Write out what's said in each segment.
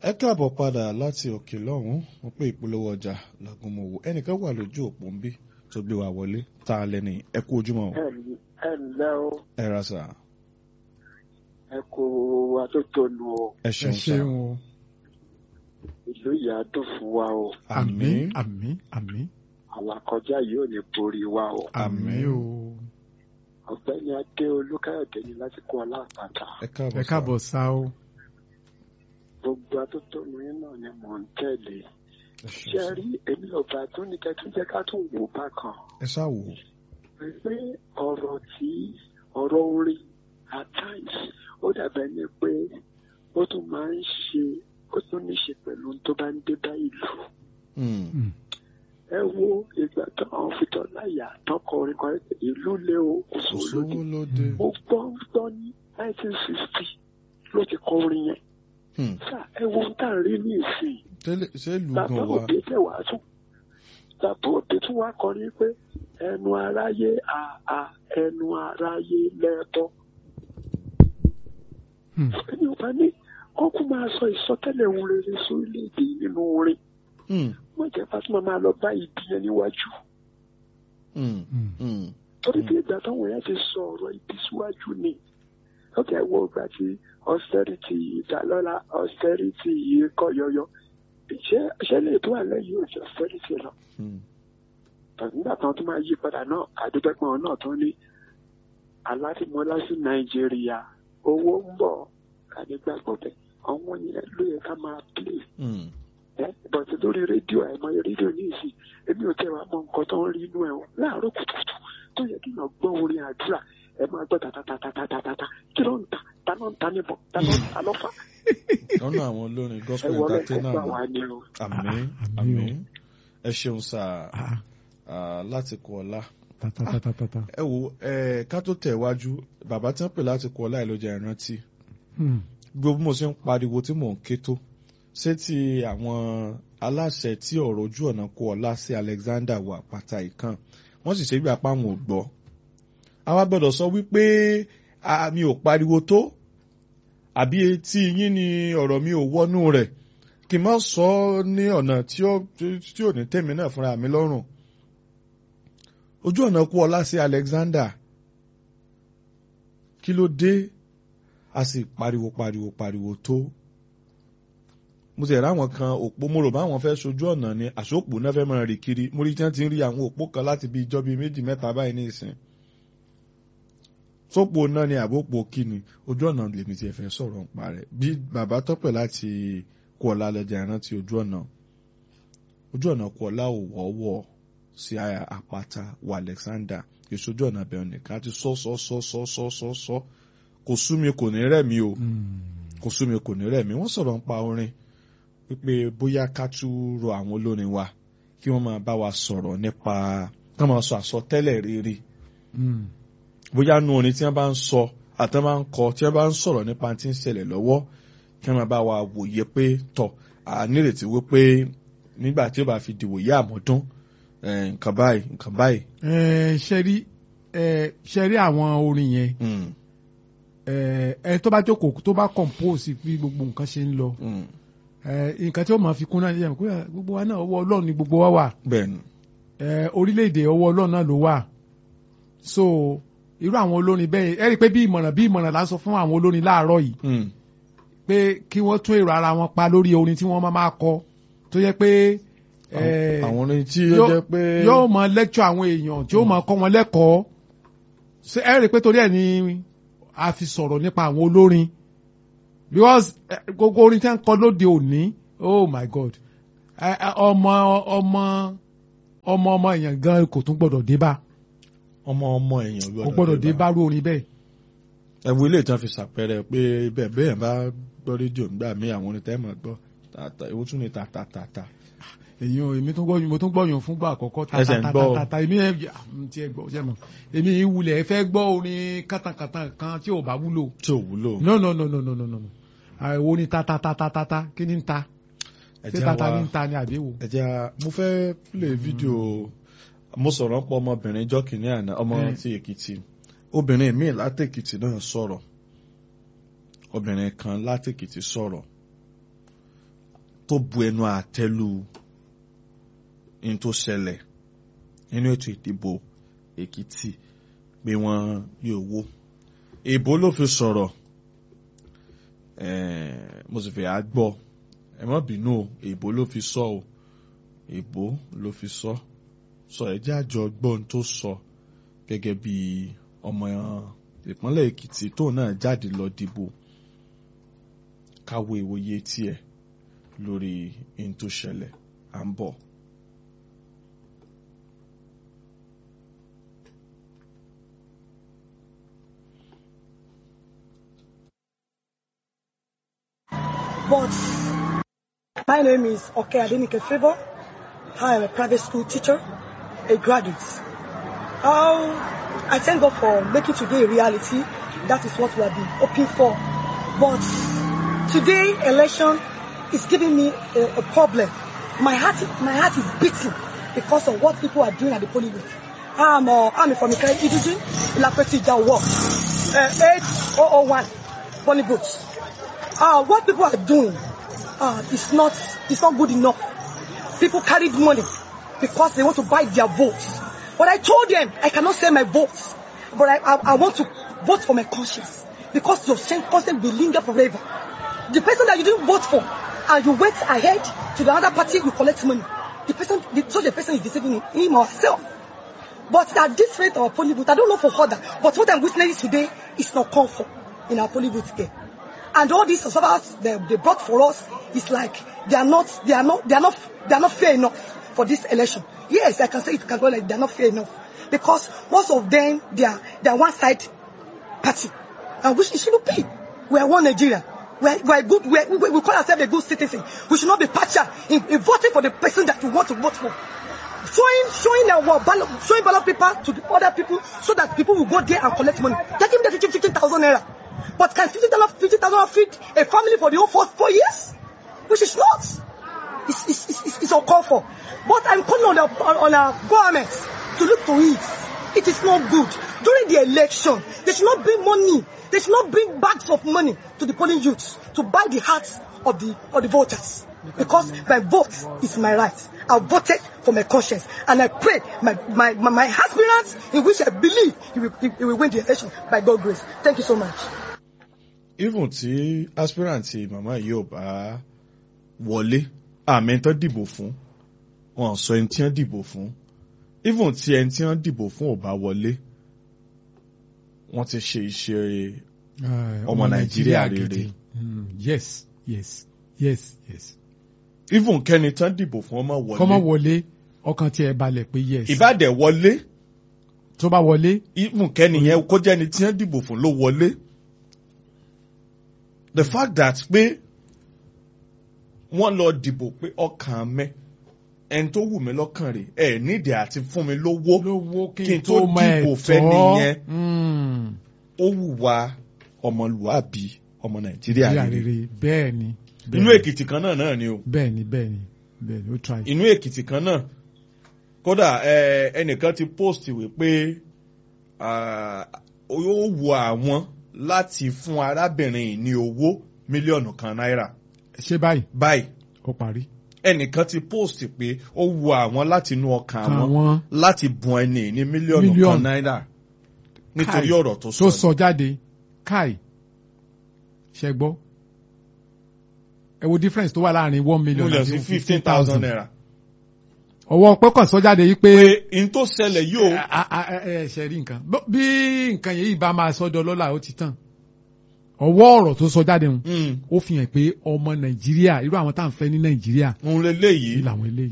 ẹ káàbọ̀ padà láti òkè lọ́hùn-ún wọ́n pé ìpolówó ọjà làgùnmọ̀wò ẹnìkan wà lójú òpó ń bí tó gbé wa wọlé tá a lẹ́ni ẹ kú ojúmọ́ o. ẹ ǹlẹ́ o ẹ ra sà. ẹ kó atótónu o ẹ ẹ ṣeun sà. ṣeun o ìlú yìí á dùn fún wa o àmín àmín àmín àlàkọjá yìí ò ní borí wa o àmín o ọ̀gbẹ́ni adé olúkáyọ̀dé ni láti kó aláàpàtà ẹ káàbọ̀ ẹ sà. káàbọ̀ sá o gbogbo atótónu yín náà ni mò ń tẹ̀lé ẹ ṣeun ṣe sà. rí èmi ọba tó ní kẹtún jẹ́ ká tún wò bákan ẹ ṣáà wò ó. pé ọ̀rọ̀ tí ọ̀rọ̀ orin at times ó dàbẹ̀ ni pé ó tún máa ń ṣe ó tún ní ṣe pẹ̀lú ohun tó bá ń dé bá ìlú. Hmm. ẹ wo ìgbà tó àwọn fìtọ́ láyà tọkọ orin kan ẹ pé ìlú lé o kò kò sówó sówó lóde lóde. mo gbọ́ ń gbọ́ ní nineteen sixty ló ti kọ orin yẹn Hmm. sá ẹ wo ohun tá à ń rí ní ìsìn tẹ́lẹ̀ ṣé ìlú bàbá gan wa. òde tẹ̀ wá tún bàbá òde tún wá kọrin pé ẹnu aráyé àà ẹnu aráyé lẹ́bọ̀ Hmm. ẹni ò bá ní kókó máa sọ ìsọtẹ́lẹ̀ ohun rere sórílẹ̀-èdè yìí nínú orin Hmm. wọ́n jẹ́ Fatima máa lọ bá ibi yẹn níwájú Hmm. Hmm. Hmm. torí bí ìgbà táwọn yẹn ti sọ ọ̀rọ̀ ibi síwájú ni ókè wo ìgbà tí austerity yìí dá lọ́la austerity yìí kọ́ yọyọ ṣé ṣé lè tó àlẹ́ yìí ò jẹ́ austerity lọ Hmm. nígbà kan tó máa yí padà náà àdúgbẹ́pọ̀n náà tó ní alátìmọ́lá sí nàìjíríà owó ń bọ̀ kàdégbàgbọ́ bẹ̀ àwọn yẹn ló yẹ ká máa play Hmm. ẹ bọ̀tí lórí rédíò àìmọye rédíò ní ìsìn èmi ò tẹ́ wàá mọ nǹkan tó ń rí inú ẹ̀ wọ́n láàárọ̀ kùtùkùtù tó yẹ kí èèyàn gbọ́ orin àdúrà ẹ máa gbọ́ tàtàtàtàtàtà kí ló ń ta ta ló ń ta níbọ̀ ta ló ń ta lọ́fà lọ́nà àwọn olórin ẹ gospel wọlé kó entertainer gbà náà. wá ní o. àmín Àmín o. àmín ẹ ṣeun sà Ah, ah, láti kọ ọlá. ta ta ta ta ta ta ẹ wo ẹ ká tó tẹ̀ wájú bàbá tí wọ́n pè láti kọ ọlá ìlọjà ìrántí Hmm. gbogbo bí mo ṣe ń pariwo tí mò ń ké tó ṣé ti àwọn aláṣẹ tí ọ̀rọ̀ ojú ọ̀nà kó ọlá sí Alexander wà pàtà ìkan wọ́n sì ṣe bí apá wọn ò gbọ́ àwa gbọ́dọ̀ sọ wípé a- mi ò pariwo tó àbí etí yín ni ọ̀rọ̀ mi ò wọnú rẹ̀ kí n má sọ ọ́ ní ọ̀nà tí ó tí ò ní tèmi náà fúnra mi lọ́rùn ojú ọ̀nà kó ọlá sí Alexander kí ló dé a sì pariwo pariwo pariwo tó mo sì ráwọn kan òpó mo rò báwọn fẹ́ sojú ọ̀nà ni àsopò náà fẹ́ máa rì kiri mo rí tí wọ́n ti ń rí àwọn òpó kan láti bí ijọ́ bíi méjì mẹ́ta báyìí ní ìsìn sópò náà ni àbópò kíni ojú ọ̀nà lèmi ti fẹ́ sọ̀rọ̀ nípa rẹ̀ bí bàbá tọ́pẹ̀ láti kú ọ̀la lọ́jà ìrántí ojú ọ̀nà ojú ọ̀nà kú ọ̀la ò wọ́wọ́ sí àpáta wọ Alexander ìṣojú ọ̀nà bẹ̀rẹ̀ nìkan àti sọ́ sọ́ sọ́ sọ́ sọ́ sọ́ sọ́ kò sú mi kò ní rẹ̀ mí o Hmm. kò sú mi kò ní rẹ̀ mí wọ́n sọ̀rọ̀ ń pa orin wípé bóyá ká tún rọ àwọn olórin wa kí wọ́n máa bá wa sọ̀rọ̀ nípa ká máa sọ àsọtẹ́lẹ̀ rere Hmm. bóyá nu orin tí wọ́n bá ń sọ àtọ́ bá ń kọ tí wọ́n bá ń sọ̀rọ̀ nípa tí ń ṣẹlẹ̀ lọ́wọ́ kí wọ́n máa bá wa wòye pé tọ̀ à nírètí wípé nígbà tí ó bá fi dìwòye àmọ́dún eh, nǹkan báyìí nǹkan báyìí. ẹ ṣe rí ẹ ṣe rí àwọn orin yẹn Mm, ẹ ẹ tó bá jókòó tó bá compose bí gbogbo nǹkan ṣe ń lọ mm, ẹ nǹkan tí ó máa fi kún náà yẹn pé gbogbo wa náà ọwọ́ Ọlọ́run ni gbogbo wa wà bẹ́ẹ̀ni ẹ orílẹ̀-èdè ọwọ́ Ọlọ́run náà ló wà so irú àwọn olórin bẹ́ẹ̀ ẹ rí i pé bí ìmọ̀ràn bí ìmọ̀ràn la ń sọ fún àwọn olórin láàárọ̀ yìí mm, pé kí wọ́n tún èrò ara wọn pa lórí orin tí wọ́n máa máa kọ tó yẹ pé ẹ, àwọn orin tí ó yóò- jẹ́ pé yóò máa lecture àwọn èèyàn tí ó máa kọ́ wọn lẹ́kọ̀ọ́ ṣé ẹ rí i pé torí ẹ̀ ni a fi sọ̀rọ̀ nípa àwọn olórin because eh, gbogbo orin tí wọ́n ń kọ lóde òní oh my god Eh, eh, ọmọ ọmọ ọmọ ọmọ èèyàn gan kò tún gbọdọ̀ dé bá ọmọ ọmọ èèyàn kò gbọdọ̀ dé bá rú orin bẹ́ẹ̀ ẹ̀wù ilé ìtàn fi ṣàpẹẹrẹ pé bẹ́ẹ̀ bẹ́ẹ̀ bá gbọ́ rédíò nígbà míì àwọn orin tẹ́ mọ̀ gbọ́ tàtà ewu tún ní tàtàtàtà. èyí ò èmi tún gbọ́ mo tún gbọ́yàn fúngbà àkọ́kọ́ Ẹsẹ̀ ń gbọ́. tàtàtàtà èmi ẹ̀ ti ẹ̀ gbọ́ ṣẹ́ mọ̀ èmi ìwulẹ̀ fẹ́ gbọ́ orin kàtàkàtà kan tí ò bá wúlò tí ò wúlò. no no no no no no no àìwo ni ta ta ta ta ta ta kí ni ń ta ẹ ṣé jẹ́ tata wá- ní ń ta ni àbí wo. ẹ jẹ́ á- mo fẹ́ play fídíò mo sọ̀rọ̀ ń pọ̀ ọmọbìnrin jọ́ kìíní àná ọmọ Mm. ti Èkìtì obìnrin míì látèkìtì náà sọ̀rọ̀ obìnrin kan látèkìtì sọ̀rọ̀ tó bu ẹnu àtẹ́lù ní tó ṣẹlẹ̀ nínú ètò ìdìbò Èkìtì pé wọ́n ní owó èbó ló fi sọ̀rọ̀ eh, mo sì fẹ́ á gbọ́ ẹ má bínú o èbó ló fi sọ o èbó ló fi sọ sọ ẹ jẹ́ àjọ gbọ́n tó sọ gẹ́gẹ́ bí ọmọ ìpínlẹ̀ Èkìtì tóun náà jáde lọ dìbò káwo ìwòye tiẹ̀ lórí ohun tó ṣẹlẹ̀ à ń bọ̀. But my name is Oke Adenike Favor. I am a private school teacher, a graduate. Um, I thank God for making today a reality. That is what we have been hoping for. But today election is giving me a, a problem. My heart, my heart is beating because of what people are doing at the polling booth. I'm, uh, I'm from Ikere Idujin, Ilapeti Jawo, uh, 8001 polling booth. Uh, what people are doing uh, is not is not good enough. People carried money because they want to buy their votes. But I told them I cannot sell my votes. But I, I, I want to vote for my conscience because your same conscience will linger forever. The person that you didn't vote for and you went ahead to the other party, you collect money. The person, the, such a person is deceiving him or herself. But at this rate of our polling booth, I don't know for further, but what I'm witnessing today is not comfort in our polling booth here. And all these observers they, they brought for us is like they are not they are not they are not they are not fair enough for this election. Yes, I can say it can go like they are not fair enough because most of them they are they are one side party, and which it shouldn't be. We are one Nigeria. We are, we are good. We, are, we, we call ourselves a good citizen. We should not be partial in, in voting for the person that we want to vote for. Showing showing our ballot showing ballot paper to the other people so that people will go there and collect money. Get him the fifteen thousand naira. But can fifty thousand fifty thousand feed a family for the whole four, four years? Which is not. It's, it's, it's, it's uncalled for. But I'm calling on, the, on, on our government to look to it. It is not good. During the election, they should not bring money. They should not bring bags of money to the polling youths to buy the hearts of the, of the voters. Because my vote is my right. I voted for my conscience. And I pray my, my, my, my aspirants in which I believe he will, he will win the election by God's grace. Thank you so much. even tí aspirant màmá yìí ò bá wọlé àmì tán dìbò fún wọn sọ ẹni tí wọn dìbò fún even tí ẹni tí wọn dìbò fún ò bá wọlé wọn ti ṣe iṣẹ́ ọmọ nàìjíríà rere Mm, yes yes yes yes. even kẹ́ni tán dìbò fún ọmọ kọ́mọ wọlé wọlé ọkàn tí ẹ balẹ̀ pé yes. ìbàdẹ̀ wọlé tó bá wọlé even kẹ́ni yẹn kó jẹ́ni tí wọn dìbò fún ló wọlé the fact that pé wọ́n lọ dìbò pé ọkàn mẹ́ ẹni tó wù mí lọ́kàn rẹ̀ ẹ̀ nídìí àti fún mi lówó lówó kí n tó mọ dìbò fẹ́ ẹ̀tọ́. nìyẹn Mm, ó wùwà ọmọlúwàbí ọmọ nàìjíríà ìyá rere rere bẹ́ẹ̀ ni. bẹ́ẹ̀ inú ni, èkìtì kan náà náà ni o bẹ́ẹ̀ ni bẹ́ẹ̀ ni bẹ́ẹ̀ ni ó try. inú èkìtì kan náà kódà ẹ, ẹnìkan ti post wípé ah, ó wù àwọn láti fún arábìnrin yìí ní owó mílíọ̀nù kan náírà ṣé báyìí báyìí ó parí. ẹnìkan ti post pé ó wù àwọn láti inú ọkàn àwọn àwọn láti bùn ẹni ní mílíọ̀nù kan Mílíọ̀nù. náírà nítorí Káì. ọ̀rọ̀ tó tó sọ. sọ jáde káì ṣe gbọ́ ẹ wo difference tó wà láàrin one million mílíọ̀nù àti sí fifteen thousand naira. ọwọ́ pẹ́kàn sọ jáde yìí pé pé n tó ṣẹlẹ̀ yóò a- a- a- ẹ ṣe rí nǹkan Bó- bí nǹkan yìí bá máa sọ́dọ̀ lọ́la ó ti tàn ọwọ́ ọ̀rọ̀ tó sọ jáde hùn mm, ó fi hàn pé ọmọ nàìjíríà irú àwọn tá à ń fẹ́ ní nàìjíríà ń leléyìí yìí làwọn eléyìí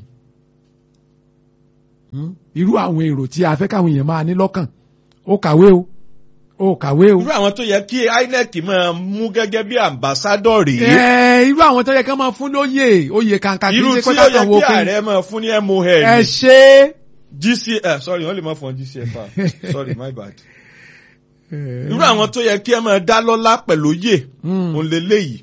Hmm? irú àwọn èrò tí a fẹ́ káwọn èèyàn máa ní lọ́kàn ó kàwé o ó kàwé o irú àwọn tó yẹ kí INEC máa mú gẹ́gẹ́ bí ambassador rèé ẹ irú àwọn tó yẹ ká máa fún lóyè oyè kàǹkà kì í irú ṣe tí pé ó yẹ kákan wo kí pé ààrẹ máa fún ní MON ẹ ṣe GCF sorry wọ́n lè máa fún GCF ah, sorry my bad é. irú àwọn tó yẹ kí ẹ máa dá lọ́lá pẹ̀lú oyè Mm. òun leléyìí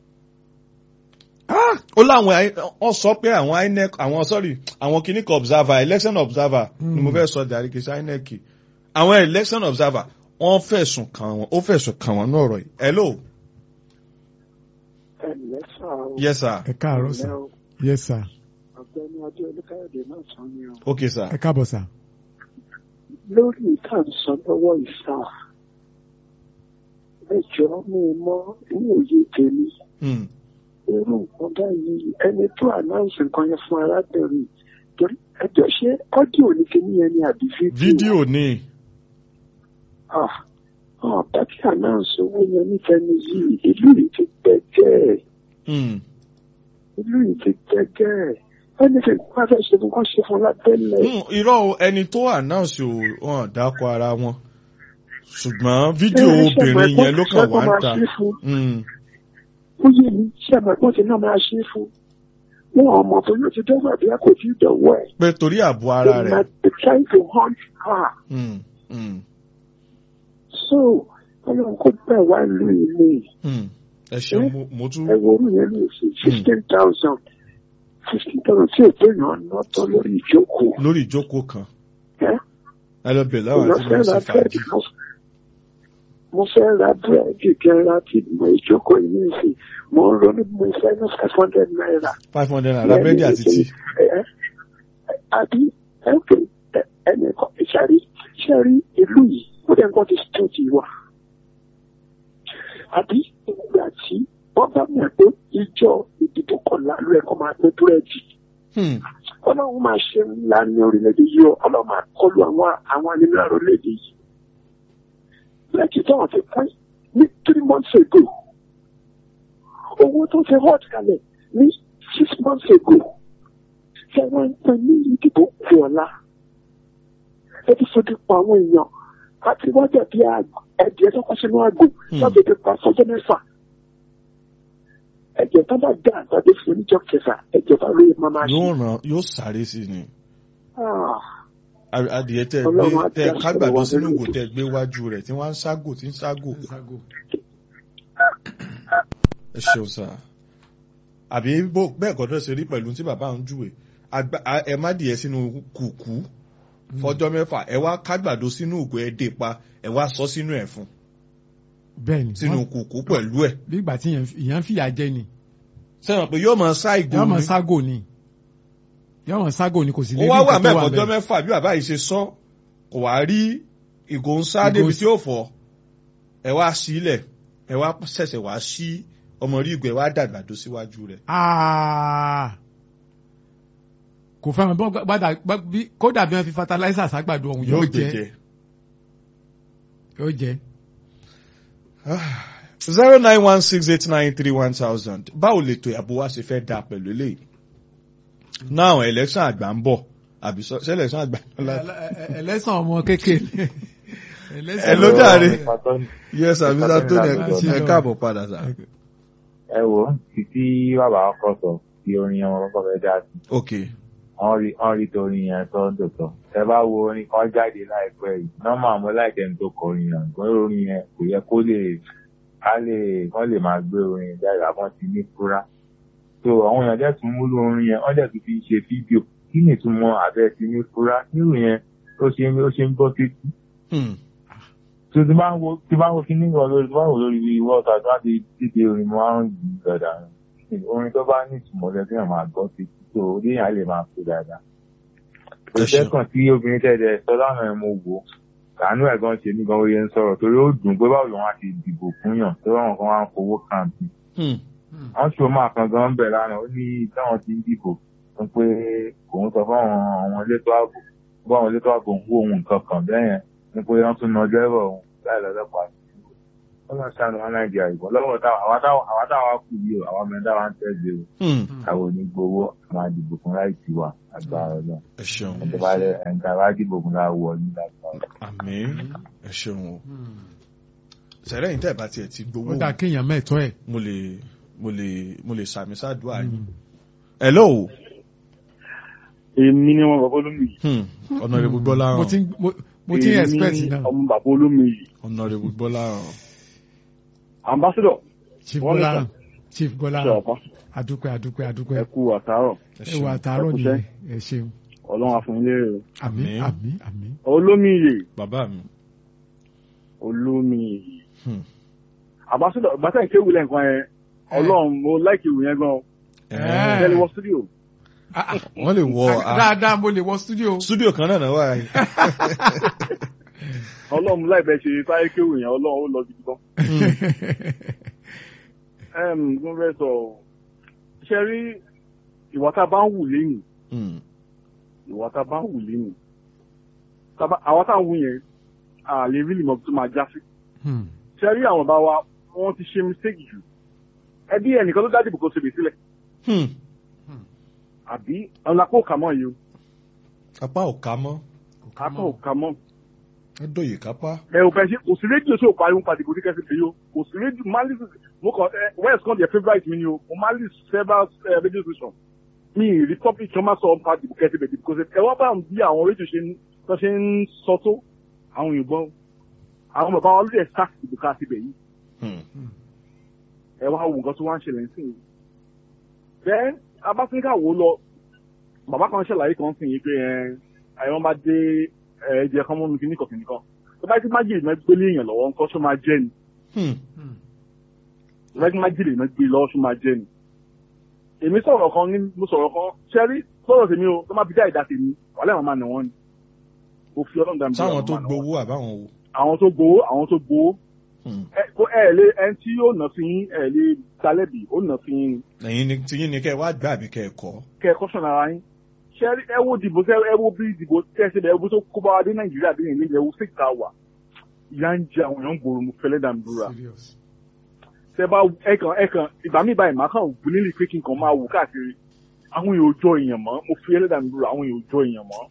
ó láwọn I- wọ́n sọ pé àwọn INEC àwọn sorry àwọn kìnnìkan observer election observer ni mo fẹ́ sọ dàrí kìí ṣe INEC àwọn election observer wọ́n fẹ̀sùn kàn wọ́n ó fẹ̀sùn kàn wọ́n náà rọ̀ yìí hello ẹnìyẹn ẹ sà o. yes sir ẹ káàárọ̀ sà Ẹ o, yes sir ọ̀gbẹ́ni adé olúkáyọ̀dé náà tán ni o. ok sir ẹ káàbọ̀ sà. lórí ìta sọ lọ́wọ́ ìsà ẹjọ́ mi mọ ní òye tèmi Hmm. irú nǹkan báyìí ẹni tó ànáùnsì nǹkan yẹn fún arábìnrin torí ẹjọ́ ṣé ọ́díò ní kíní yẹn ni àbí fídíò. fídíò ni ah ah bàtí ànáùnsì owó yẹn nífẹ̀ẹ́ yìí ìlú yìí ti gbẹ́gẹ́ Hmm. ìlú yìí ti gbẹ́gẹ́ ẹni tí wọ́n fẹ́ ṣe fún kọ́ ṣe fún lábẹ́lẹ̀. Hmm, irọ́ o, ẹni tó announce ò hàn dákọ̀ ara wọn ṣùgbọ́n fídíò Ẹ, ṣé obìnrin ẹ̀gbọ́n yẹn ló ṣé kàn wá ẹ̀gbọ́n ń máa ta ṣe fún? Hmm. ó yé mi ṣé ẹ̀gbọ́n tí náà máa ṣe fún wọn ọmọ tó yóò ti dẹ́gbà bí a kò tí ì dọ̀wọ́ ẹ̀. pé torí ààbò ara They rẹ̀ might be trying to hunt her. Hmm. Hmm. so ọlọ́run kó bẹ̀ wá lu ìlú Hmm. ẹ ṣeun mo- mo tún ẹ wo orú yẹn ní ìsìn fifteen thousand fifteen thousand tí èdè yàn ná tán lórí ìjókòó. lórí ìjókòó kan ẹ́ ẹ lọ bẹ̀rẹ̀ láwọn mo àti fẹ́ mo ra sì fàájì búrẹ́dì mo- mo fẹ́ ra búrẹ́dì kẹra tí mo ìjókòó yìí ní ìsìn mo ń ronú bí mo fẹ́ ní five hundred naira. five hundred naira búrẹ́dì àti tíì Ẹ- ẹ- àbí ẹ̀kẹ́ ẹnì kan ìṣàrí ṣẹ́rí ìlú yìí ó dẹ̀ ń kọ́ ti state yìí wà. àbí ìgbà tí wọ́n bá mọ̀ pé ìjọ ìdìbò kọ̀ọ̀la ló ẹ̀kọ́ máa gbé búrẹ́dì. Hmm. ọlọ́run máa ṣe ńlá ní orílẹ̀-èdè yìí o ọlọ́run máa kọlu àwọn àwọn nínú orílẹ̀-èdè yìí. lẹ́kì tó wọ́n ti pín ní three months ago owó tó ti hot kalẹ̀ ní six months ago ṣe wọ́n ń pín ní ìdìbò kù ọ̀la. ẹ ti fojú pa àwọn èèyàn àti wọ́n jẹ̀ bí ẹ̀jẹ̀ tó kọ́ sínú àgbò láti fi pa fọjọ́ mẹ́fà. ẹ̀jẹ̀ tó bá dá àgbàdo fún oníjọ́ kẹfà ẹ̀jẹ̀ bá rí máa máa ṣe. yóò ràn yóò sáré sí ni Ah. A- adìyẹ tẹ Ọlọ́run gbé á tẹ jẹ́ àṣẹ kágbàdo wa sínú lórí ìgò tẹ gbé wájú rẹ̀ tí wọ́n ń ságò tí ń ságò ẹ ṣeun sá àbí bó bẹ́ẹ̀ kọ́ náà ṣe rí pẹ̀lú tí bàbá ń júwe Àgbà- a- ẹ má dìé sínú kùkú fọjọ́ mẹ́fà ẹ wá kágbàdo sínú ìgò ẹ dé pa ẹ wá sọ sínú ẹ̀ fún bẹ́ẹ̀ ni sínú wọ́n- kùkú pẹ̀lú ẹ̀ bí ìgbà tí ìyẹn ń fìyà jẹ ni sẹ́wọ̀n pé yóò máa sá ìgò yóò mọ̀ ni ságò ni yóò mọ̀ ságò ni kò sì ó ní rí wá wà nǹkan tó wà mẹ́fọ̀jọ́ bẹ́ẹ̀. mẹ́fà bí bàbá yìí ṣe sọ kò wá rí ìgò ń sá Ìgò débi s- tí ó fọ́ ẹ wá sílẹ̀ ẹ wá ṣẹ̀ṣẹ̀ wá sí ọmọ rí ìgò ẹ wá dàgbàdo síwájú rẹ̀ Ah. kò fẹ́ràn bọ́ gbádà bí kódà bí wọ́n fi fertilizer ságbàdo ọ̀hún yóò gbé jẹ́ yóò jẹ́ zero nine one six eight nine three one thousand báwo lè tó ìyàbò wa ṣe fẹ́ da pẹ̀lú eléyìí náà election àgbà ń bọ̀ àbí sọ ṣé election àgbà ń bọ̀ láti. ẹlẹ́sàn ọmọ kékeré ẹ ló jàre Pàtó- yes àbí sátó Láti ẹ lọ. káàbọ̀ padà sá. ẹ wò ó títí bàbá ọkọ sọ tí orin yẹn wọn kọkọ fẹ́ dá sí ok wọn rí wọn rí torin yẹn tó ń tòótọ́ ẹ bá wo orin kan jáde láìpẹ́ yìí nọ́mà mo láìpẹ́ ní tó kọ orin yẹn gbọ́n orin yẹn kò yẹ kó lè ká lè kán lè máa gbé orin yẹn jáde àbọ̀n ti ní fúra so àwọn èèyàn dẹ̀ tún múlò orin yẹn wọ́n dẹ̀ tún fi ṣe fídíò kí ni ìtumọ̀ àbẹ́ ti ní fúra nírú yẹn ó ṣe ń ó ṣe ń gbọ́ sétí Hmm. tó ti máa ń wo ti máa ń wo kíní kan lórí tó máa ń wò lórí wọ́ọ̀tà tó máa ti dìde orin mo máa ń yí dáadáa orin tó bá ní ìtumọ̀ lẹ́sìn náà máa gbọ́ sí tó orí yẹn lè máa fi dáadáa. Ẹ ṣeun. ìṣẹ́kàn tí obìnrin tẹ̀lé sọ lánàá ẹ̀ mo wò ó kàánú ẹ̀ gan ṣe ní gan oye ń sọ̀rọ̀ torí ó dùn pé báwo lòun á ti dìbò fún yàn tó ráwọn kan wá ń fowó kàǹtì. Hmm. wọ́n ṣe máa kan gan bẹ̀ lánàá ó ní táwọn ti ń dìbò fún pé òun sọ fáwọn àwọn elétò ààbò bó àwọn elétò ààbò ń wó ohun nǹkan kan bẹ́ẹ̀ yẹn ní pé wọ́n tún na dẹ́rọ̀ òun láì lọ́lọ́pàá wọ́n lọ sànù wọn nàìjíríà ìbọn lọ́wọ́ táwa àwa táwa àwa táwa kù yìí o àwọn mẹ́ta wa ń tẹ̀lé o Hmm. àwọn onígbowó àwọn àdìbò fún láì tiwa agbára náà ẹ ṣeun ẹ̀ńtẹ́ bá lẹ ẹ̀ńtẹ́ bá dìbò fún láì wọ ní lágbára. àmín ẹ ṣeun o sẹ̀rẹ̀ yìí tẹ̀ bá tiẹ̀ ti gbowó ó dà kéèyàn mẹ́tọ́ ẹ̀. mo lè mo lè mo lè sàmì sádùá yìí. hello èmi ni wọn bàbá olómi yìí. Hmm. honorable Gbọ́láhàn mo ti ń- mo- mo ti ń expect Èmi náà ọmọ bàbá olómi yìí. honorable Gbọ́láhàn ambassador chief wọ́n lè Gbọ́láhàn chief ṣe Gbọ́láhàn ọ̀pá adúpẹ́ adúpẹ́ adúpẹ́ ẹ kú àtàárọ̀ ẹ ẹ wà ṣeun àtàárọ̀ ẹ kú nìyẹn ẹ ṣeun ọlọ́run àfọ̀nilérè o. àmín Àmín. àmín àmín. olómi yìí bàbá mi. olómi yìí. Hmm. ambassador gbàtà ìkéwù lẹ́ǹkan yẹn ọlọ́run mo láìkì ìwé yẹn gan Eh. tẹ́lẹ̀ wọ studio Ah, ah. wọ́n lè wọ a- dáadáa mo lè wọ studio. studio kan náà náà wà yìí. ọlọ́run láìpẹ́ ṣe táyé kéwì yẹn ọlọ́run ó lọ gidi gan. Em, mo fẹ́ sọ ṣe rí ìwà tá a bá ń wù lẹ́yìn Mm. ìwà tá a bá ń wù lẹ́yìn Tá a bá- àwa tá à ń wù yẹn a lè rí ìmọ̀ tó máa já sí. Hmm. ṣe rí àwọn bá wa wọ́n ti ṣe mistake jù ẹbí ẹnìkan ló dá dìbò kó ṣe bè sílẹ̀ Hmm. àbí ọ̀nà kó kà mọ́ yìí o apá ò ká mọ́ apá ò kà mọ́ ó dòye kápá. ẹ ò fẹ́ ṣe kò sí rédíò tí ò pariwo padì kò ní kẹ́sì pé yó kò sí rédíò mali mo kàn ẹ west kan their favourite mi ni o mo mali several ẹ radio station mi ì rí topic tí wọ́n máa sọ padì kò kẹ́sì bẹ̀dì kò sí ẹ wá bá bí àwọn rédíò ṣe ń tó ṣe ń sọ tó àwọn òyìnbó àwọn bàbá wọn lórí ẹ̀ sáà ìdìbò ká síbẹ̀ yìí Hmm. ẹ wá wo nǹkan tó wá ń ṣẹlẹ̀ sí i. bẹ́ẹ̀ abáfíríkà wo lọ bàbá kan ṣàlàyé kan sí yìí pé ẹ àyẹ̀wò bá dé ẹ jẹ kán mọ́ mi kíní kọ̀ọ̀kan nìkan tó bá ti má jèrè náà gbélé èèyàn lọ́wọ́ nǹkan tó máa jẹ́ ni Hmm. tó bá ti má jèrè náà gbé lọ́wọ́ tó máa jẹ́ ni. èmi sọ̀rọ̀ kan ní mo sọ̀rọ̀ kan ṣẹ́rí sọ̀rọ̀ tèmi o tó má fi dá ìdá tèmi wàhálà àwọn máa nà wọ́n ni. mo fi ọlọ́run dàmí sáwọn tó gbowó àbáwọn wo. àwọn tó gbowó àwọn tó gbowó Hmm. ẹ kó ẹ lé ẹni tí yóò nà sí yín ẹ lé talẹ́bì ó nà sí yín ni. ẹ̀yin ni tiyín ni kẹ́ ẹ wá gbà àbí kẹ́ ẹ kọ́. kẹ ẹ kọ́sọ̀nù ara yín ṣe ẹ wo dìbò ṣe ẹ wo bí dìbò tẹ̀sí ẹ wo tó kó bá wa dé nàìjíríà dé nàìjíríà ẹ wo sí ìta wà ìyá ń jẹ àwọn èèyàn ń gbòòrò mo fẹlẹ́ dà mí dúra Serious. ṣe bá ẹkàn ẹkàn ìgbà mi báyìí màá kàn wù nílì pé kí n kàn máa wù káàkiri àwọn èèyàn ò jọ èèyàn mọ́ mo fi ẹlẹ́dà mi dúra àwọn èèyàn ò jọ èèyàn mọ́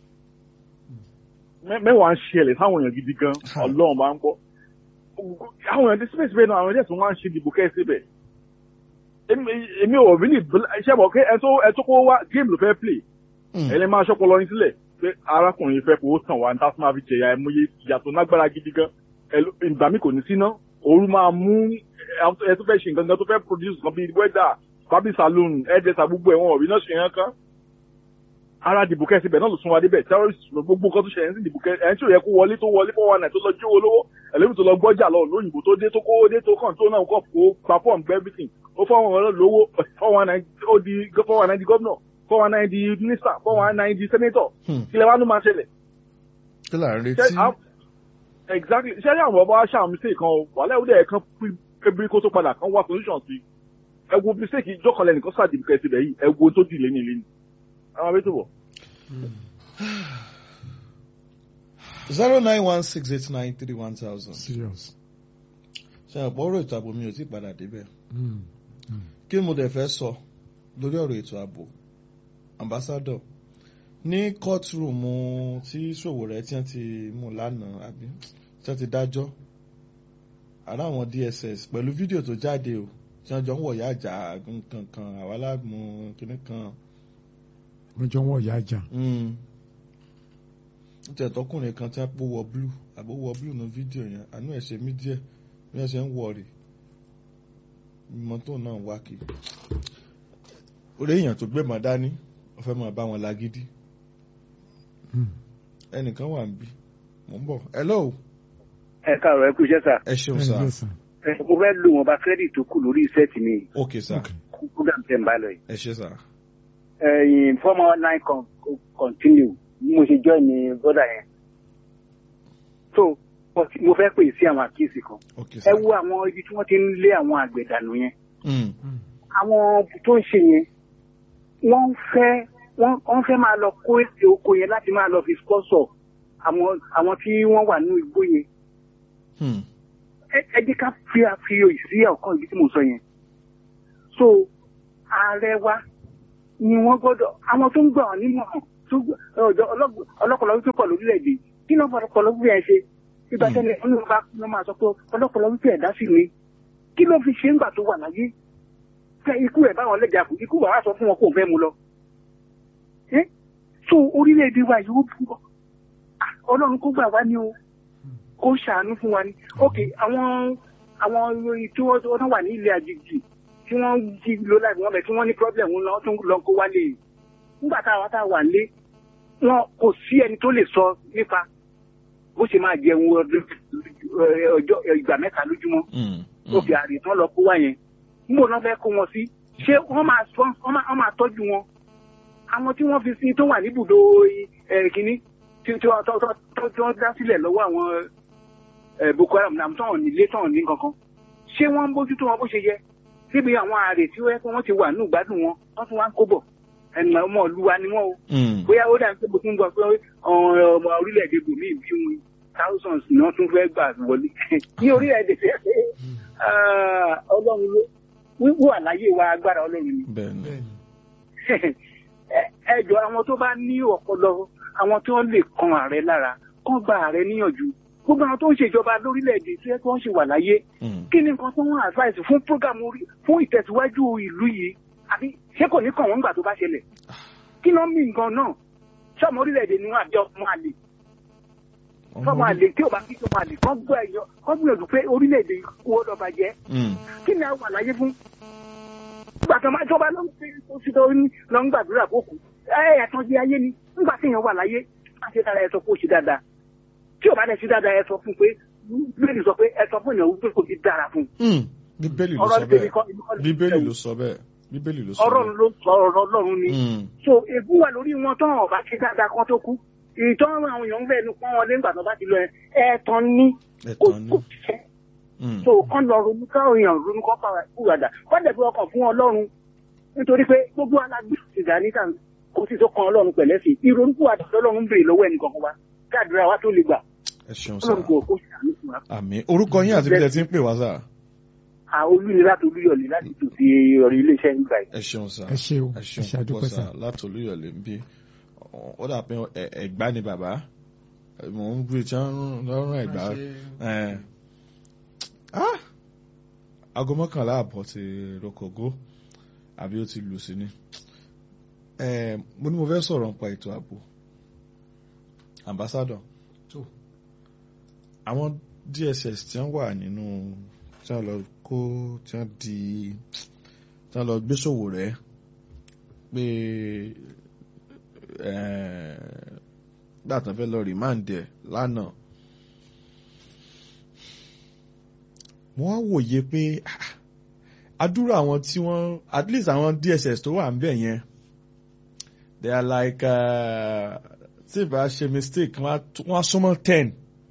Mẹ́- mẹ́wàá ń ṣẹlẹ̀ sáwọn èèyàn gidi gan Ha. ọlọ́run bá ń gbọ́ àwọn èèyàn ti síbẹ̀síbẹ̀ náà àwọn èèyàn tó wá ń ṣe dìbò kẹ́ ẹ síbẹ̀ èmi èmi ò rí ní iṣẹ́ bọ̀ pé ẹ tó ẹ tó kó wá géèmù ló fẹ́ play Hmm. ẹni máa ṣọ́pọ̀ lọ́rin sílẹ̀ pé arákùnrin yìí fẹ́ fowó tàn wá ní tásí máa fi jẹ̀yà ẹ̀mọye ìyàtọ̀ lágbára gidi gan Ẹlò- ìgbà mi kò ní síná ooru máa mú ẹ tó fẹ́ ṣe nǹkan gan tó fẹ́ produce nǹkan bíi wẹ́dà bábí saloon ẹ̀ẹ́dẹ́sà gbogbo ẹ̀wọ̀n ọ̀rí náà ṣe yẹn kan ara dìbò kẹ́sì bẹ̀ náà ló sún wa débẹ̀ terrorist ló gbogbo nǹkan tó ṣẹlẹ̀ sí dìbò kẹ́sì ẹ̀ ń tí ò yẹ kó wọlé tó wọlé fọwọ́ náà tó lọ jí owó lówó ẹlẹ́mi tó lọ gbọ́jà lọ lóyìnbó tó dé tó kó dé tó kàn tó náà kọ́ kó perform gbẹ́ everything ó fọwọ́ wọn lówó fọwọ́ náà ó di fọwọ́ náà di gómìnà fọwọ́ náà di minister fọwọ́ náà di senator Hmm. ilẹ̀ wa ló máa ṣẹlẹ̀ kí là ń ṣe retí. àwọn- exactly ṣe ní àwọn bàbá wa ṣàwọn mistake kan o wàhálà ìwúdẹ̀ ẹ̀ kan pébí kó tó padà kan wá solution sí ẹ wo mistake ìjọkànlẹ̀ nìkan sàdìbò kẹsì bẹ̀ yìí ẹ wo tó dì lé ní ilé ni àwọn abẹ́ tó bọ̀. zero nine one six eight nine three one thousand. Serious. ṣe àpò ọ̀rọ̀ ètò ààbò mi ò tí ì padà débẹ̀. Hmm. kí ni mo dẹ̀ fẹ́ sọ lórí ọ̀rọ̀ ètò ààbò ambassador ní courtroom tí Sowore tí wọ́n ti mú lánàá àbí tí wọ́n ti dájọ́ àrà àwọn DSS pẹ̀lú fídíò tó jáde o tí wọ́n jọ ń wọ̀yá àjà nǹkan kan àwa láàmú kinní kan Mo jọ wọ́n ìyá àjà. Mm. ó tẹ̀ tọkùnrin kan tí wọ́n pò wọ blue àbó wọ blue ní fídíò yẹn àánú ẹ̀ ṣe mí díẹ̀ bí wọ́n ṣe ń wọ̀ rè mọ́tò náà wá kiri orí èèyàn tó gbé mọ́ dání wọ́n fẹ́ máa bá wọn lágídí Hmm. ẹnìkan wà ń bí mò ń bọ̀ hello ẹ káàárọ̀ ẹ kú iṣẹ́ sà ẹ ṣeun Ẹ sá ǹlẹ́ sà. ẹ mo fẹ́ lo wọn bá kírẹ́dìtì tó kù lórí iṣẹ́ tì mí ok sá Okay. program tẹ̀ ń bá lọ yìí. ẹ ṣe sá ẹyin former nine con continue bí mo ṣe join ní bọ́dà yẹn. so but mo fẹ́ pè sí àwọn àkíyèsí kan. ok sá ẹ wo àwọn ibi tí wọ́n ti ń lé àwọn àgbẹ̀ dànù yẹn. Mm. àwọn tó ń ṣe yẹn wọ́n fẹ́ wọ́n wọ́n fẹ́ máa lọ kó èsì oko yẹn láti máa lọ fi sponsor àwọn àwọn tí wọ́n wà nínú igbó yẹn. Hmm. ẹ ẹ jẹ́ ká fi àfihàn sí ọ̀kan ibi tí mo sọ yẹn. so ààrẹ wa ni wọ́n gbọ́dọ̀ àwọn tó ń gbà wọ́n nímọ̀ràn tó gbà- ọ̀dọ̀ ọlọ́gbọ̀n- ọlọ́pọ̀lọ́ wípé pọ̀ lórílẹ̀‐èdè kí ló ń fọ ọlọ́pọ̀lọ́ wípé ẹ ṣe ìgbà tẹ́lẹ̀ wọn ló bá ló máa sọ pé ọlọ́pọ̀lọ́ wípé ẹ̀dá sì ni kí ló fi ṣe ń gbà tó wà láyé fẹ́ ikú ẹ̀ báwọn lẹ́jà kù ikú bàbá sọ fún wọn kó fẹ́ mu lọ. ẹ́ so orílẹ̀‐èdè wa yìí ó bú Ah, ọlọ́run kó gbà wá ní o kó ṣàánú fún wa ní. ok àwọn àwọn ìròyìn tí wọ́n wọ́n wà ní ilé àjèjì tí wọ́n jí ló láì wọ́n bẹ̀ tí wọ́n ní problem ńlá tó ń lọ kó wálé yìí nígbà tá a wá tá a wà lé wọn kò sí ẹni tó lè sọ nípa bó ṣe máa jẹun ọdún ẹ, ọjọ́ ẹ, ìgbà mẹ́ta lójúmọ́ Mm. ó fi àrè tán lọ kó wá yẹn níbo náà fẹ́ kó wọn sí ṣé wọ́n máa sọ wọ́n máa wọ́n máa tọ́jú wọn àwọn tí wọ́n fi sí tó wà níbùdó ẹ̀ kínní tí tí wọ́n tọ́- tọ́- tọ́- tí wọ́n dá sílẹ̀ lọ́wọ́ àwọn ẹ̀ Boko Haram náà tán nílé tán ní kankan ṣé wọ́n ń bójútó wọn bó ṣe yẹ síbi àwọn ààrẹ tí wọ́n wọ́n ti wà ní ìgbádùn wọn wọ́n tún wá ń kó bọ̀ ẹnu ọmọ ìlú wa ni wọ́n o Mm. bóyá ó dà ń pé mo tún gbọ́ pé ọ̀rọ̀ ọmọ orílẹ̀-èdè bòmí bí wọn thousands ni wọ́n tún fẹ́ gbà wọlé ní orílẹ̀-èdè tẹ́ pé ah, ọlọ́run ló wíwú àlàyé wa agbára ọlọ́run ni bẹ́ẹ̀ni Ẹ- ẹ jọ àwọn tó bá ní ọpọlọ àwọn tí wọ́n lè kan ààrẹ lára kán gba ààrẹ níyànjú gbogbo àwọn tó ń ṣèjọba lórílẹ̀-èdè tí wọ́n ṣe wà láyé Mm. kí ni nǹkan tó wọ́n advice fún program orí fún ìtẹ̀síwájú ìlú yìí àbí ṣé kò ní kàn wọ́n nígbà tó bá ṣẹlẹ̀ kí ló ń mì nǹkan náà sọmọ orílẹ̀-èdè ni wọ́n àbí ọmọ àlè sọmọ àlè tí ò bá kí sọmọ àlè kán gbọ́ ẹ̀yọ kán gbìyànjú pé orílẹ̀-èdè kú ó lọ́ba jẹ́ Mm. kí ni àwọn àlàyé fún nígbà tó máa jọba ló ń fi oṣù tó ní lọ ń gbàdúrà fókù ẹ ẹ̀tàn jẹ ayé ni nígbà tí èèyàn wà láyé á ṣe dára ẹ sọ pé ó ṣe dáadáa tí ò bá dẹ̀ ṣe dáadáa ẹ sọ fún pé bíbélì sọ pé ẹ sọ fún èèyàn wípé kò ti dára fún Mm. bíbélì ló ọ̀rọ̀ sọ tèmi bẹ́ẹ̀ kọ́ èmi kọ́ lè bíbélì fẹ́ ló sọ bẹ́ẹ̀ bíbélì ló sọ ọ̀rọ̀ bẹ́ẹ̀. ló sọ ọ̀rọ̀ Ọlọ́run ni Mm. so ègún wà lórí wọn tán ọba ṣe dáadáa kan tó kú ìtàn àwọn èèyàn ń fẹ́ nu pọ́n wọn lé nígbà tó bá ti lọ ẹ ẹ̀tàn ní kò ẹ̀tàn ni kò ṣiṣẹ́ Mm. so kán lọ ronú káwọn èèyàn ronú kán pa kúròdà kán dẹ̀ fi ọkàn fún Ọlọ́run nítorí pé gbogbo alágbé ìgbà níta kò sì tó kan Ọlọ́run pẹ̀lẹ́ sí ìrònú kúròdà Ọlọ́run ń béèrè lọ́wọ́ ẹnì kankan wa káàdúrà wa tó lè gbà ẹ ṣeun sá Ọlọ́run kò kó ṣàánú fún wa. àmì orúkọ yín àti bí ẹ ti ń pè wá sá àwọn olúni láti olúyọ̀lé láti tò sí ọ̀rọ̀ iléeṣẹ́ nígbà yìí. ẹ ṣeun sá ẹ ṣe o ẹ ẹ ṣeun ṣe púpọ̀ àdúpẹ́ sá sá. láti olúyọ̀lé ń bí ó dà pé ẹ- ẹ̀gbá ni bàbá mò ń gbé tí wọ́n rún ẹ̀gbá ẹ̀. Ah! aago mọ́kànlá àbọ̀ ti rokogo àbí ó ti lù sí ni Eh, mo ní mo fẹ́ sọ̀rọ̀ nípa ètò ààbò ambassador Tó. àwọn DSS tí wọ́n wà nínú tí wọ́n lọ kó tí wọ́n di tí wọ́n lọ gbé ṣòwò rẹ̀ pé gbàtàn fẹ́ lọ rìmáǹdì ẹ̀ lánàá mo wá wòye pé ah, àdúrà àwọn tí wọ́n at least àwọn DSS tó wà ń bẹ̀ yẹn they are like uh, tí ìbá ṣe mistake wọ́n á tó- wọ́n á súnmọ́ ten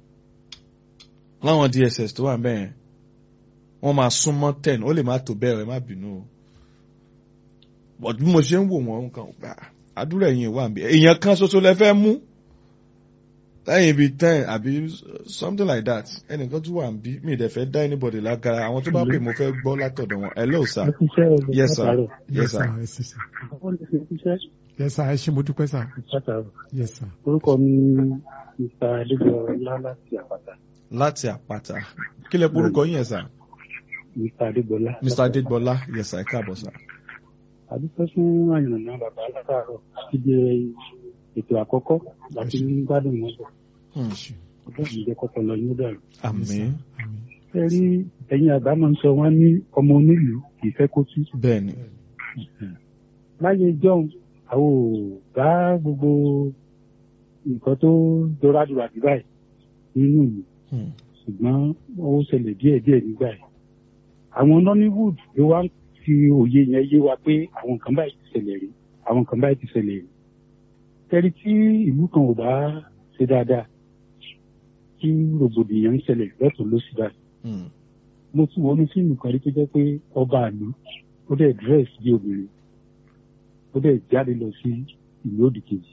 láwọn DSS tó wà ń bẹ̀ yẹn wọ́n máa súnmọ́ ten ó lè má tó bẹ́ẹ̀ ẹ má bínú o but bí mo ṣe ń wò wọ́n nǹkan gbà àdúrà ẹ̀yìn wà ń bẹ̀ èèyàn kan ṣoṣo lẹ fẹ́ mú lẹ́yìn ibi ten àbí something like that ẹnìkan tún wà ń bí mi ì dẹ̀ fẹ́ dá anybody lágara àwọn tó bá pè mo fẹ́ gbọ́ látọ̀dọ̀ wọn hello sir yes sir yes sir ẹ ṣe sá. yes sir ẹ ṣe mo dúpẹ́ sá. yes sir. orúkọ mi ni mr adégbọlá láti àpáta láti àpáta kí lẹ porúkọ yín yẹn sir mr adégbọlá. mr adégbọlá yes sir ẹ káàbọ̀ sir. àdúpẹ́ fún àyànnà bàbá látàárọ̀ àti di ètò àkọ́kọ́ láti ní gbádùn wọn bọ̀ Hmm. ọjọ́ ìjẹ́ kọ́kọ́ lọ yín dàrú. àmín ẹ rí ẹ̀yin àgbà máa ń sọ wọ́n ní ọmọ onílùú kì í fẹ́ kó tú. bẹ́ẹ̀ ni láyé jọ́hún àwọn ò bá gbogbo nǹkan tó dọ́rádùrà dì báyìí nínú ìlú Hmm. ṣùgbọ́n ó ṣẹlẹ̀ díẹ̀díẹ̀ nígbà yìí. àwọn nollywood ló wá ń fi òye yẹn yé wa pé àwọn nǹkan báyìí ti ṣẹlẹ̀ rí àwọn nǹkan báyìí ti ṣẹlẹ̀ rí. tẹ́rí tí ìlú kan ò bá ṣe dáadáa tí rògbòdìyàn ń ṣẹlẹ̀ lọ́tún lósì báyìí. Hmm. mo tún wọnú fíìmù kan rí tó jẹ́ pé ọba àlú ó dẹ̀ dírẹ́sì bí obìnrin ó dẹ̀ jáde lọ sí ìlú òdì kejì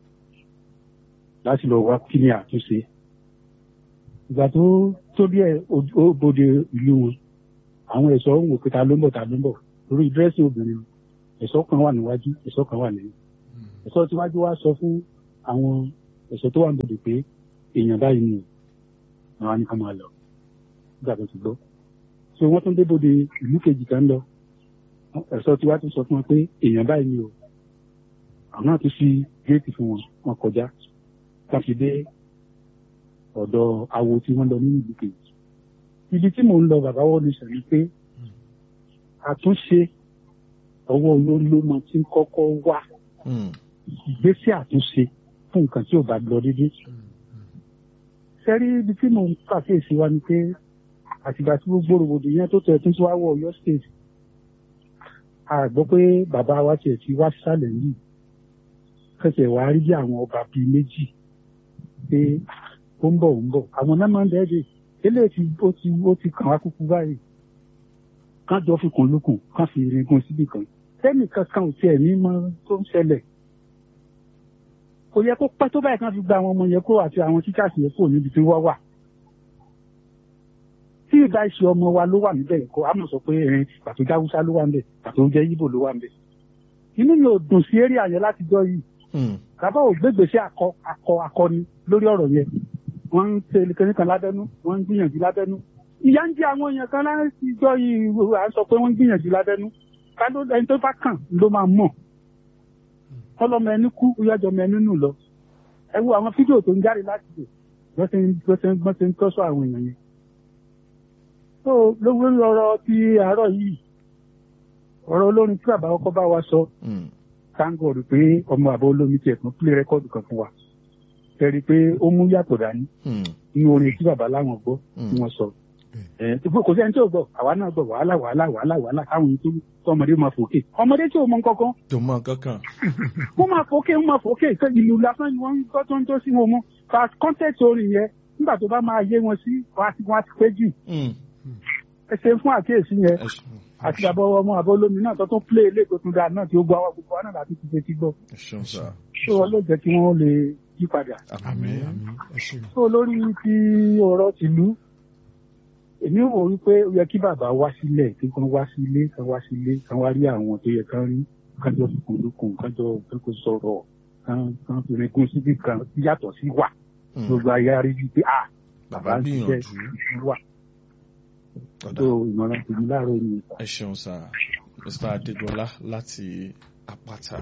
láti lọ wá kí ni àtúnṣe ìgbà tó tó bí ẹ ó bòde ìlú wọn àwọn ẹ̀ṣọ́ ń wò pé ta ló ń bọ̀ ta ló ń bọ̀ lórí dírẹ́sì obìnrin ẹ̀ṣọ́ kan wà níwájú ẹ̀ṣọ́ kan wà lẹ́yìn ẹ̀ṣọ́ tíwájú wá sọ fún àwọn ẹ̀ṣọ́ tó wà níbodè pé èèyàn báyìí ni àwọn á ní ká máa lọ nígbà tó ti gbọ́ so wọ́n tún débòde ìlú kejì kan lọ ẹ̀ṣọ́ tiwa tún sọ fún wọn pé èèyàn báyìí ni o àwọn náà tún ṣí géètì fún wọn wọn kọjá wọn fi dé ọ̀dọ̀ awo tí wọ́n lọ nínú ìlú kejì ibi tí mò ń lọ bàbá wọn ní sẹ́ni pé àtúnṣe ọwọ́ olólùmọ tí ń kọ́kọ́ wá Hmm. ìgbésẹ̀ àtúnṣe fún nǹkan tí ò bá lọ dédé sẹ́rí ibi tí mò ń pàkíyèsí wa ni pé àtìgbà tí gbogbo rògbòdìyàn tó tẹ̀ tún tí wàá wọ Ọ̀yọ́ state a gbọ́ pé bàbá wa tiẹ̀ ti wá sálẹ̀ yìí kẹsẹ̀ wá rí bí àwọn ọba bíi méjì pé ah, ó ń bọ̀ ó ń bọ̀ àwọn náà máa ń dẹ́ẹ̀dẹ̀ eléyìí ti ó ti ó ti kàn wá kúkú báyìí kán jọ fi kùn lukùn kán fi iringun síbì kan tẹ́nì kankan ò tiẹ̀ ní mọ tó ń ṣẹlẹ̀ kò yẹ kó pẹ́ tó báyìí kán fi gba àwọn ọmọ yẹn kúrò àti àwọn tíṣàṣì yẹn kúrò níbi tí wọ́n wà tí ìbá ìṣe ọmọ wa ló wà níbẹ̀ kó a mọ̀ sọ pé ẹ̀rín pàtó jáwúsá ló wà níbẹ̀ pàtó jẹ́ yíbò ló wà níbẹ̀ inú mi ò dùn sí eré àyẹ̀ látijọ́ yìí Hmm. bàbá ò gbégbèsè akọ akọ akọni lórí ọ̀rọ̀ yẹn wọ́n ń ṣe kínní kan lábẹ́nú wọ́n ń gbìyànjú lábẹ́nú ìyá ń jẹ àwọn èèyàn kan látijọ́ yìí à ń sọ pé wọ́n ń gbìyànjú lábẹ́nú ká ló ẹni tó bá kàn ló máa mọ̀ ọlọ́mọ ẹni kú yájọ ọmọ ẹni nù lọ ẹ wo àwọn fídíò tó ń jáde láti dè wọ́n ṣe ń wọ́n ṣe ń wọ́n ṣe ń tọ́sọ àwọn èèyàn yẹn tó lórí ọ̀rọ̀ ti àárọ̀ yìí ọ̀rọ̀ olórin tí bàbá ọkọ bá wa sọ Hmm. táǹgọ̀rù pé ọmọ àbọ̀ olómi tiẹ̀ tún pílẹ̀ rẹ́kọ́ọ̀dù kan fún wa tẹ̀rí pé ó mú yàtọ̀ dání Hmm. nínú orin tí bàbá láwọn gbọ́ Hmm. tí wọ́n sọ. ẹ̀ tí kò sẹ́ni tí ò gbọ́ àwa náà gbọ́ wàhálà wàhálà wàhálà wàhálà káwọn yìí tó tó ọmọdé máa fòkè ọmọdé tí ò mọ nǹkankan tó mọ kankan. wọ́n máa fòkè wọ́n máa fòkè ṣé ìlú lásán ni wọ́n ń gbọ́ tó ń tó sí wọn mọ́ fa kọ́ńtẹ́ẹ̀tì orin yẹn nígbà tó bá máa yé wọn sí wọn á ti wọn á ti pé jù Hmm. ẹ ṣe fún àkíyèsí yẹn ẹ ṣeun àti bàbá ọmọ àbọ̀ olómi náà tó tún plé ilé tó tún dáa náà tí ó gbọ́ àwọn gbogbo wa náà láti ti fetí gbọ́ ẹ ṣeun sá. ṣé wọn ló jẹ́ kí wọ́n lè yí padà. àmín àmín ẹ ṣeun. tó lórí ti ọ̀rọ̀ tìlú èmi wò wípé ó yẹ kí bàbá wá sílẹ̀ kí wọ́n wá sílé kán wá sílé kán wá rí àwọn tó yẹ kán rí kán jọ fi kùn lókun kán jọ kó sọ̀rọ̀ kán kán fi rin síbi kan yàtọ̀ sí wà Hmm. gbogbo ayé á rí bíi pé ah bàbá bàbá ń ṣiṣẹ́ gbìyànjú. ìlú wà Ọ̀dà. tó ìmọ̀ràn tèmi láàárọ̀ ni ìta. ẹ ṣeun sá mr adégbọlá láti àpáta.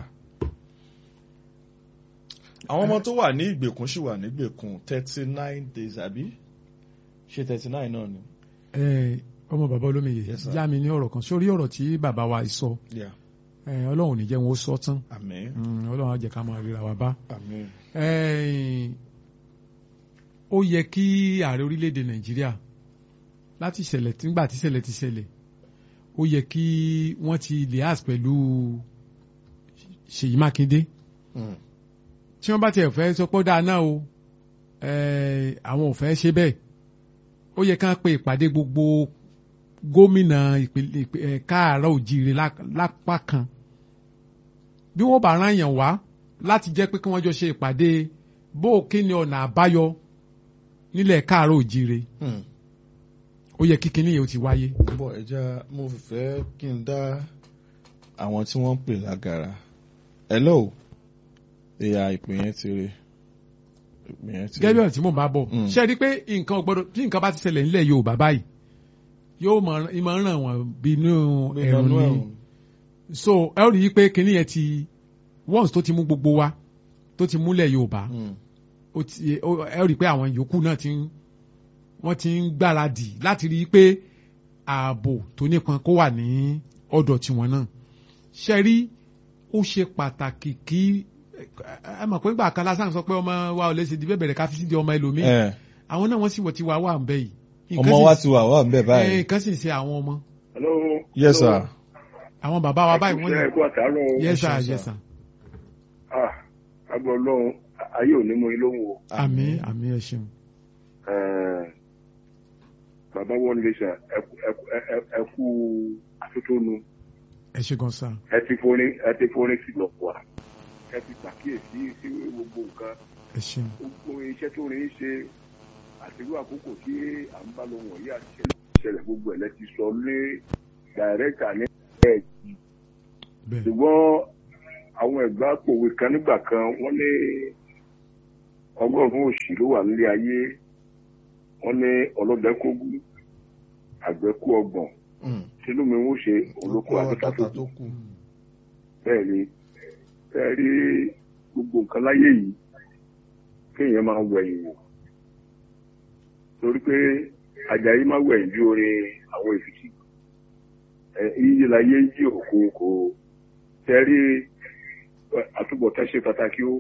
àwọn ọmọ tó wà ní ìgbèkùn ṣì wà ní ìgbèkùn thirty nine days àbí ṣé thirty nine náà ni. ẹ ọmọ bàbá olómiyè Yes, sir. yá mi ní ọ̀rọ̀ kan sórí ọ̀rọ̀ tí bàbá wa sọ Yeah. ẹ, ọlọ́run ò ní jẹ́ wọn ó sọ tán àmín Mm, ọlọ́run á jẹ́ ká máa ríra wa bá. àmín. Ẹ, ó yẹ kí ààrẹ orílẹ̀-èdè nàìjíríà láti ìṣẹ̀lẹ̀ tí nígbà tí ìṣẹ̀lẹ̀ ti ṣẹlẹ̀ ó yẹ kí wọ́n ti lias pẹ̀lú Ṣèyí Mákindé Hmm. tí wọ́n bá tiẹ̀ fẹ́ sọ pé ó dáa náà o ẹ, àwọn ò fẹ́ ṣe bẹ́ẹ̀ ó yẹ ká pe ìpàdé gbogbo gómìnà ìpínlẹ̀ ìpín- ẹ, káàárọ̀ òjìire lá- lápá kan bí wọ́n bá rán yàn wá láti jẹ́ pé kí wọ́n jọ ṣe ìpàdé bó o kí ni ọ̀nà àbáyọ nílẹ̀ káàárọ̀ òjìire Hmm. ó yẹ kí kinní yẹn ó ti wáyé. bọ́ ẹja mo fẹ́ kí n dá àwọn tí wọ́n ń pè lágara. hello ìyá ìpè yẹn ti rí ìpè yẹn ti gẹ́gẹ́ bí rí. ọ̀nà tí mò ń bá bọ̀ Mm. ṣe é rí i pé nǹkan ò gbọ́dọ̀ tí nǹkan bá ti ṣẹlẹ̀ nílẹ̀ Yorùbá báyìí yóò mọ̀ ìmọ̀ ràn wọ́n bínú ẹ̀rùn Ìdánú ni ẹ̀rùn. so ẹ ó rí i pé kinní yẹn ti once tó ti mú gbogbo wa tó ti múlẹ̀ Yorùbá Hmm. ó ti ó- ẹ ó rí i pé àwọn yòókù náà ti ń wọ́n ti ń gbáradì láti rí i pé ààbò tó nípọn kó wà ní ọ̀dọ̀ tiwọn náà ṣe rí ó ṣe pàtàkì kí ẹ ẹ mọ̀ pé nígbà kan lásán sọ pé ọmọ wa ò lè ṣe di bẹ́ẹ̀ bẹ̀rẹ̀ ká fi sí di ọmọ ẹlòmíì ẹ àwọn náà wọ́n sì wọ̀ tí wàá wà ń bẹ́ yìí. ọmọ wa ti wà wà ń bẹ̀ ẹ, báyìí. nǹkan sì ń ṣe àwọn ọmọ Hello. yes sir. àwọn bàbá wa báyìí wọ́n Ẹ ní kú àtàárọ̀. yes sir Yes, sir. yes sir Ah, agbọ̀ ọlọ́run ayé ò ní mú yín lóhùn o. àmín àmín ẹ ṣeun Eh, Bàbá wọn lè ṣe ẹ- ẹ- ẹ- ẹ- ẹ kú àtótónu. ẹ ṣe gan sir Ẹ ti forin ẹ ti forin sí lọ wá. Ẹ ti pàkíyèsí sí gbogbo nǹkan. ẹ ṣeun Gbogbo iṣẹ́ tó rí ṣe àtìrú àkókò tí à ń bá lọ wọ̀nyí àti ìṣẹ̀lẹ̀ gbogbo ẹ̀ lẹ́ ti sọ ní dàrẹ́kà ní ẹ̀ẹ́dì. bẹ́ẹ̀ ṣùgbọ́n àwọn ẹ̀gbá pòwe kan nígbà kan wọ́n ní ọgọ́rùn-ún òṣì ló wà nílé ayé wọ́n ní ọlọ́dẹ kógún àgbẹ̀ kú ọgbọ̀n Hmm. sínú mi ń ṣe olóko Ọkọ àtúntà tó àtàtà kù tó kù. bẹ́ẹ̀ ni bẹ́ẹ̀ rí gbogbo nǹkan láyé yìí kéèyàn máa wẹ̀yìn wò torí pé Àjàyí máa wẹ̀yìn bí orin àwọn èfìsì ẹ yíyí láyé yí òkú kò tẹ́rí àtúbọ̀tán ṣe pàtàkì ó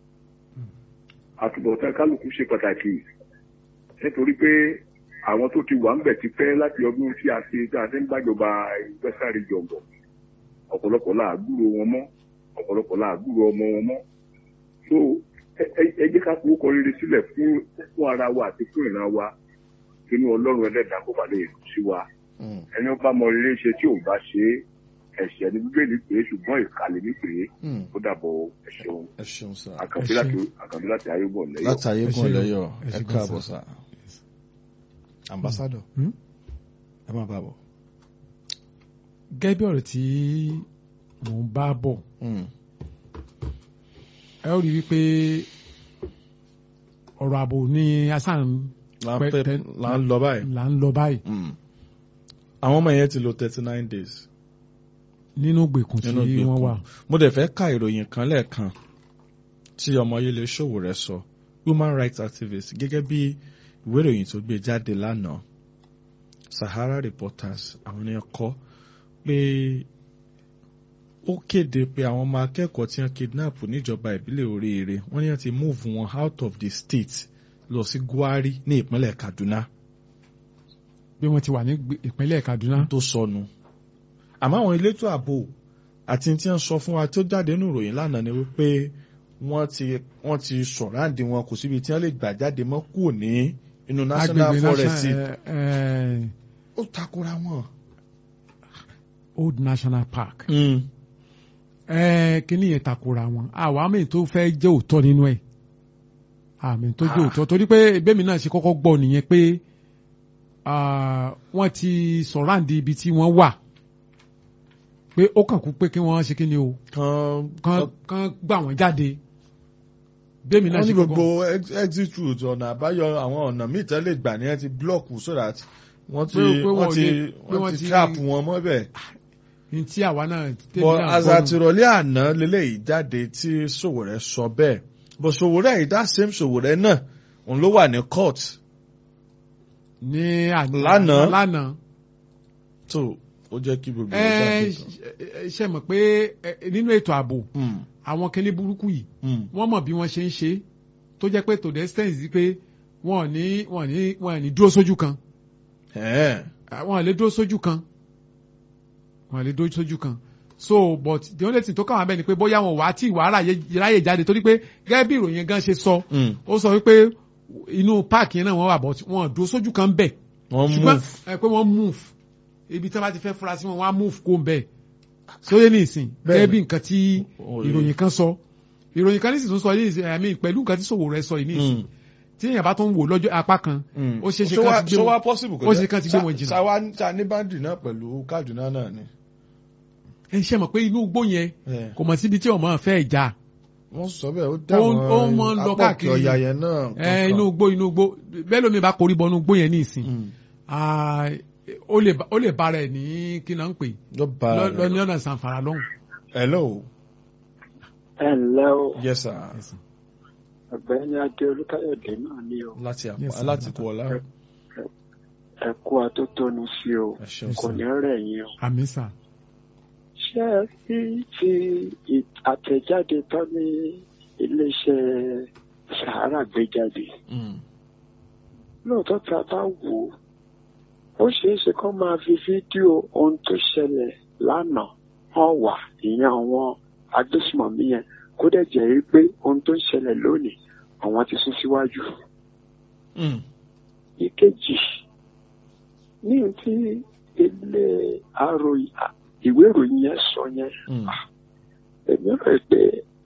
àtúbọ̀tán kálukú ṣe pàtàkì nítorí pé àwọn tó ti wà ń bẹ̀ ti pẹ́ láti ọdún tí a ṣe tí a ṣe ń gbàjọba ìgbésàrí jọ̀bọ̀ ọ̀pọ̀lọpọ̀ làágùrò wọn mọ́ ọ̀pọ̀lọpọ̀ làágùrò ọmọ wọn mọ́ so ẹ- ẹ ẹ jẹ́ ká fowó kọ rere sílẹ̀ fún fún ara wa àti fún ìran wa inú ọlọ́run ẹlẹ́dàá kó bá lè dùn sí wa Mm. ẹni ó bá mọ rere ṣe tí ò bá ṣe é ẹ̀ṣẹ̀ ní bíbélì pé ṣùgbọ́n ìkàlẹ̀ ní pé Mm. ó dàbọ̀ ẹ̀ṣẹ̀ ẹ ṣeun sá àkànbí Ẹ láti ṣé. àkànbí láti ayébọ̀ lẹ́yọ̀. látàyé Ẹ gùn ṣé o. lẹ́yọ̀ Ẹ ẹ ṣé gan káàbọ̀ sá. sá ambassador Hmm? ẹ má bàa bọ̀. gẹ́gẹ́ bí ọ̀rọ̀ tí mò ń bá bọ̀ Mm. ẹ ó rí i wípé ọ̀rọ̀ ààbò ni asán là ń Pẹ́- pẹ́ tẹ́- là ń lọ báyìí. là ń lọ báyìí Mm. àwọn ọmọ yẹn ti lo thirty nine days nínú gbèkùn tí nínú wọ́n ìgbèkùn wà. mo dẹ̀ fẹ́ ka ìròyìn kan lẹ́ẹ̀kan tí ọmọ Yẹlé Sowore sọ human rights activist gẹ́gẹ́ bí ìwé ìròyìn tó gbé jáde lánàá Sahara Reporters àwọn ni kọ pé ó kéde pé àwọn ọmọ akẹ́kọ̀ọ́ tí wọ́n kidnap níjọba ìbílẹ̀ Oríire wọ́n ní wọ́n ti move wọn out of the state lọ sí Gwari ní ìpínlẹ̀ Kaduna bí wọ́n ti wà ní gbè- ìpínlẹ̀ Kaduna. tó sọnù àmọ́ àwọn elétò ààbò àti tí wọ́n sọ fún wa tó jáde nínú ìròyìn lánàá ni wípé wọ́n ti wọ́n ti sọ̀ráǹdì wọn kò síbi tí wọ́n lè gbà jáde mọ́ kúrò ní inú national agbègbè forest national eh, ó takora wọn. old national park. ẹ kíní yẹn takora wọn àwọn àmì tó fẹ́ jẹ́ òótọ́ nínú ẹ̀ àmì tó jẹ́ Ah. òótọ́ torí pé bẹ́ẹ̀mi náà ṣe kọ́kọ́ gbọ́ nìyẹn pé ah, wọ́n ti sọ̀ráǹdì ibi tí wọ́n wà pé ó kàn kú pé kí wọ́n ṣe kíni o kan kán kán gbà wọ́n jáde bẹ́ẹ̀mi náà wọ́n ní ṣe gbogbo kọ́kọ́ ex- exit route ọ̀nà àbáyọ àwọn ọ̀nà míì tẹ́lẹ̀ gbà ní ẹ ti block so that wọ́n ti Pé- pé wọ́n wọ́n ti lè- pé wọ́n wọ́n ti ti- trap wọn mọ́bẹ̀. ní tí àwa náà tèmi bọ́ náà gbọ́ azàtìrọ̀lẹ́ àná lélẹ́yìí jáde tí Sowore sọ bẹ́ẹ̀ bọ́ Sowore yìí that same Sowore náà òun ló wà ní court ní àná Lánàá. lánàá tó ó jẹ́ kí gbogbo ẹ ẹ̀ ẹ, ṣe mọ̀ pé ẹ, nínú ètò ààbò àwọn kíní burúkú yìí wọ́n mọ̀ bí wọ́n ṣe ń ṣe tó jẹ́ pé to the extent yìí pé wọ́n ò ní wọ́n ò ní wọ́n ò ní dúró sójú kan wọ́n ò lè dúró sójú kan wọ́n ò lè dúró sójú kan so but the only thing tó kàn wá bẹ́ẹ̀ ni pé bóyá wọn wà á tí ìwà ráyè ráyè jáde torí pé gẹ́gẹ́ bí ìròyìn gan ṣe sọ ó sọ wípé inú páàkì yẹn náà wọ́n wà bọ̀ wọ́n ò dúró sójú kan bẹ́ẹ̀ wọ́n ṣùgbọ́n move ẹ pé wọ́n move ibi tí wọ́n bá ti fẹ́ fura sí wọn wọ́n á move kó ń bẹ́ẹ̀ sóyè ní ìsìn Bẹ́ẹ̀ni. gẹ́gẹ́ bí nǹkan tí Oye. ìròyìn kan sọ ìròyìn kan ní sì tún sọ ní ìsìn àmì pẹ̀lú nǹkan tí Sowore sọ yìí ní ìsìn Mm. tí èèyàn bá tún wò lọ́jọ́ apá kan ó ṣeé ṣe So kán wá- ti gbé so wá wọn possible kò ó jẹ́- ṣe kán ti gbé wọn Sa- jìnnà. Sawa ta ní báńdì náà pẹ̀lú Kaduna náà ni. ẹ ṣe mọ̀ pé inú igbó yẹn Yeah. kò mọ̀ síbi tí ọmọ fẹ́ ìjà wọ́n sọ bẹ́ẹ̀ ó dá Ó- ó mọ ń lọ apọ̀kì káàkiri. ọ̀yà yẹn náà. ẹ kankan. inú igbó inú igbó bẹ́ẹ̀ lómi bá korí bọ inú igbó yẹn ní ìsìn Mm. Ah, ó lè bá- ó lè bára ẹ̀ ní kí náà ń pè ló bá lọ rẹ̀. lọ ní ọ̀nà sanfara lọ́hùn. hello ẹ ǹlẹ́ o yes sir ọ̀gbẹ́ni adé olúkáyọ̀dé náà ni o láti àpò Yes, sir. láti kú ọlá ẹ kú atótónu sí o ẹ ṣeun kò sir. ní rẹ̀ yín o. àmì sà ṣé ẹ rí ti ì- àtẹ̀jáde tán ní iléeṣẹ́ Sahara gbé jáde Mm. lóòótọ́ tí a bá wò ó ó ṣeé ṣe kó máa fi fídíò ohun tó ṣẹlẹ̀ lánàá hàn wá ìyẹn àwọn agbésùmọ̀mí yẹn kó dẹ̀ jẹ́ rí pé ohun tó ń ṣẹlẹ̀ lónìí àwọn ti sún síwájú. Mm. ìkejì ní ohun tí ilé àròyìn ìwé ìròyìn yẹn sọ yẹn Mm. èmi rò pé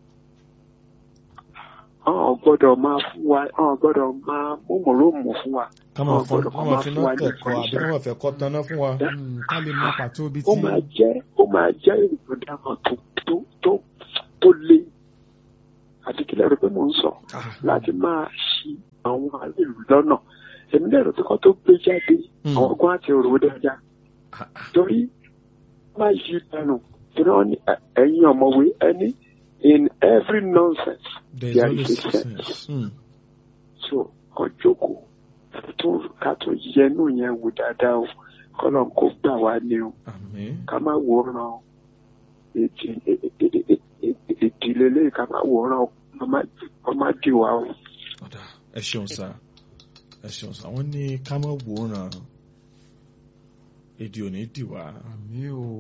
àwọn gbọ́dọ̀ máa fún wa àwọn gbọ́dọ̀ máa múmùrúmù fún wa ká máa Wọn fọ́n gbọ́dọ̀ ká kọ́ máa máa fi fún wa náà ní kẹ̀kọ́ àbí information. ká máa fẹ́ kọ́ taná fún wa. Mm, ká lè mọ pàtó ibi ó tí máa jẹ́ ó máa jẹ́ ìròdàmọ̀ tó tó tó tó le àti kí lẹ́rù pé mò ń sọ láti máa ṣì àwọn aráàlú lọ́nà èmi lẹ́rù pé kọ́ tó gbé jáde Mm. àwọn ọgbọ́n àti òrò dáadáa torí má yí dànù torí wọn ní ẹ- ẹ̀yin ọ̀mọ̀wé ẹni in every nonsense there is there always is a sense sense. Mm. so kàn jókòó tó ká tó yẹnu yẹn wò dáadáa o kọ́lọ̀ kó gbà wá ní o àmín ká má wòran ètì- è- è- è- è- ìdílé lè ká má wòran o ká má- ká má dì wá o. ọ̀dà ẹ ṣeun sá ẹ ṣeun sá wọ́n ní ká má wòran èdè ò ní dì wá àmì o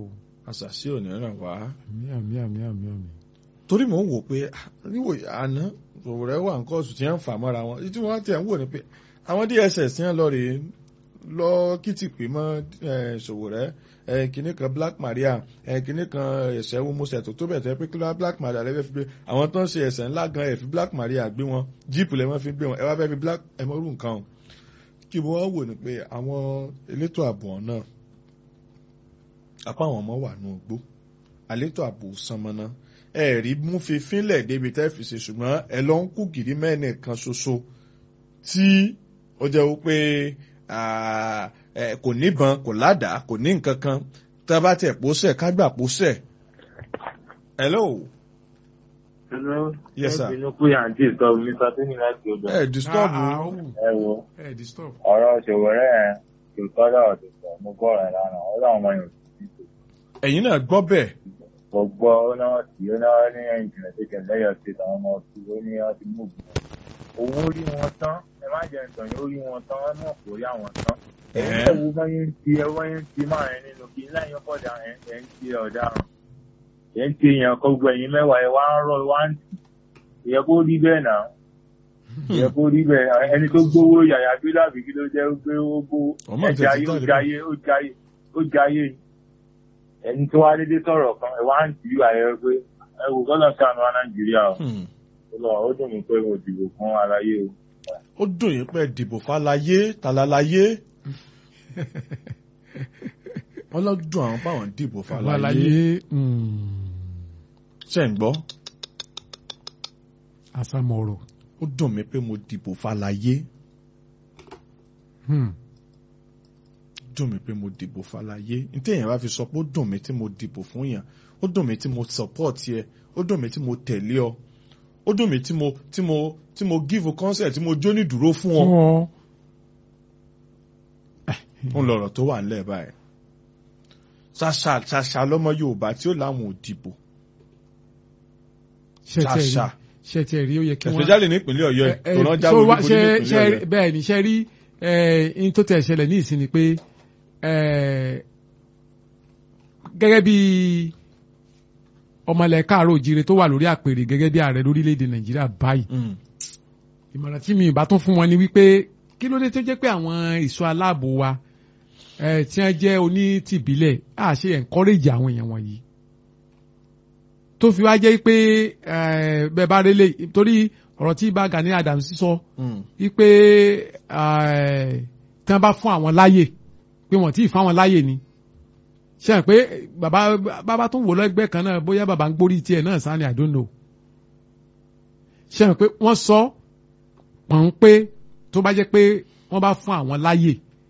àṣàṣì ò ní ràn wá àmì àmì àmì àmì àmì. torí mò ń wò pé ah, níwò àná Sowore wà nǹkan oṣù tí wọ́n ń fà mọ́ra wọn tí wọ́n ti ẹ̀ ń wò ni pé àwọn DSS ti ń lọ rèé lọ kìtìpé mọ́ eh, Sowore eh, kinní kan Black Maria eh, kinní kan ẹ̀sẹ̀ wo mo ṣètò tó bẹ̀ tẹ́ pé kí ló Black Maria lẹ́fẹ̀ẹ́ fi gbé àwọn tó ń ṣe ẹ̀sẹ̀ ńlá gan ẹ̀ fi Black Maria gbé wọn jíìpù lẹ́wọ́n fi gbé wọn ẹ wá fẹ́ fi Black ẹ̀ mọ́rù nǹkan o kí mo wá wò ni pé àwọn elétò ààbò náà apá àwọn ọmọ wà nù gbó àlétò ààbò sanmọ́ná ẹ rí mú fi fínlẹ̀ débi tẹ́ fi ṣe ṣùgbọ́n ẹ lọ ń kú gìrì mẹ́ẹ̀nì kan ṣoṣo tí ó jẹ́ wípé ah, eh, kò níbọn kò ládàá kò ní nǹkan kan tá a bá tẹ̀ pósẹ̀ ká gbà pósẹ̀. hello Hello. Yes, sir. Ẹ bínú pé àǹtí ìtọ́ mi sọ tó ní láti ọjọ́. ẹ disturb Ah, ah, oh, Ẹ wo ẹ disturb. ọ̀rọ̀ Sowore yẹn kò tọ́lọ̀ ọ̀dọ̀ sọ mo gbọ́ ọ̀rẹ́ lánàá ó láwọn ọmọ yòó sí i. ẹ̀yin náà gbọ́ bẹ́ẹ̀ Kò gbọ́ ó náà sí ó náà ní ìjìnlẹ̀ tó kẹ̀ lẹ́yọ̀ sí àwọn ọmọ sí ó ní wọ́n ti mú ògùn. Owó rí wọn tán ẹ má jẹ́ ìtàn yóò rí wọn tán wọ́n mọ̀ kó rí àwọn tán. Ẹ̀ẹ́. Ẹ wo báyé ń ti ẹ wáyé ń ti máa rìn nínú kí láyé kọ̀dà ẹ̀ ń ti ọ̀daràn. Ẹ̀ ń ti èèyàn kan gbọ́ ẹ̀yìn mẹ́wàá ẹ̀ wá ń rọ̀ wá ń tì. Ìyẹn kó rí bẹ́ẹ̀ náà ìyẹn kó rí bẹ́ẹ̀ ẹni tó gbówó yàyà gbé dàbí kí ló jẹ́ ó gbé ó gbó Ọmọ ẹja ìtẹ̀sí ayé ó jáde jayé ó jayé ó jayé ẹni tó wá dédé sọ̀rọ̀ kan ẹ̀ wá ń tì í àyẹ̀ pé ẹ wò gbọ́dọ̀ sànù wa Nàìjíríà o Hmm. ó lọ ó dùn mí pé mo dìbò fún aláyé o. ó dùn yín pé dìbò fàlàyé tàlàlàyé wọ́n lọ dùn àwọn báwọn dìbò fàlàyé àlàyé ṣe ń gbọ́ àsàmọ̀rọ̀. ó dùn mí pé mo dìbò fàlàyé Hmm. dùn mí pé mo dìbò fàlàyé ní téèyàn bá fi sọ pé ó dùn mí tí mo dìbò fún yàn ó dùn mí tí mo support yẹ ó dùn mí tí mo tẹ̀lé ọ ó dùn mí tí mo tí mo tí mo give consent tí mo jó ní dúró fún ọ fún ọ. ń lọ̀rọ̀ tó wà nílẹ̀ báyìí ṣàṣà ṣàṣà lọ́mọ Yorùbá tí ó láwọn ò dìbò ṣàṣà ṣe tí ẹ rí ó yẹ kí wọ́n. especially ní ìpínlẹ̀ Ọ̀yọ́ ẹ̀ tó rán jáwé so wá- olúborí ní ṣe- ìpínlẹ̀ ṣe- Ọ̀yọ́ bẹ́ẹ̀ ni ṣe rí in tó tẹ̀ ṣẹlẹ̀ ní ìsìn ni pé eh, gẹ́gẹ́ bí ọmọlẹ̀ káàárọ̀ òjire tó wà lórí àpèrè gẹ́gẹ́ bí ààrẹ lórílẹ̀‐èdè Nàìjíríà báyìí Mm. ìmọ̀ràn tí mi ìbá tún fún wọn ni wípé kí ló dé tó jẹ́ pé àwọn ìṣọ́ aláàbò wa eh, tí wọ́n jẹ́ onítìbílẹ̀ á ṣe encourage àwọn èèyàn wọ̀nyí tó fi wá jẹ́ pé eh, bẹ́ẹ̀ bá rélé torí ọ̀rọ̀ tí bá Gani Adams sọ Mm. wípé eh, tí wọ́n bá fún àwọn láyè pé wọ́n tí ì fún àwọn láyè ni ṣe hàn pé bàbá bàbá tó wò lẹ́gbẹ́ kan náà bóyá bàbá ń gbórí tiẹ̀ náà sáni I don't know ṣe hàn pé wọ́n sọ pọ̀n pé tó bá jẹ́ pé wọ́n bá fún àwọn láyè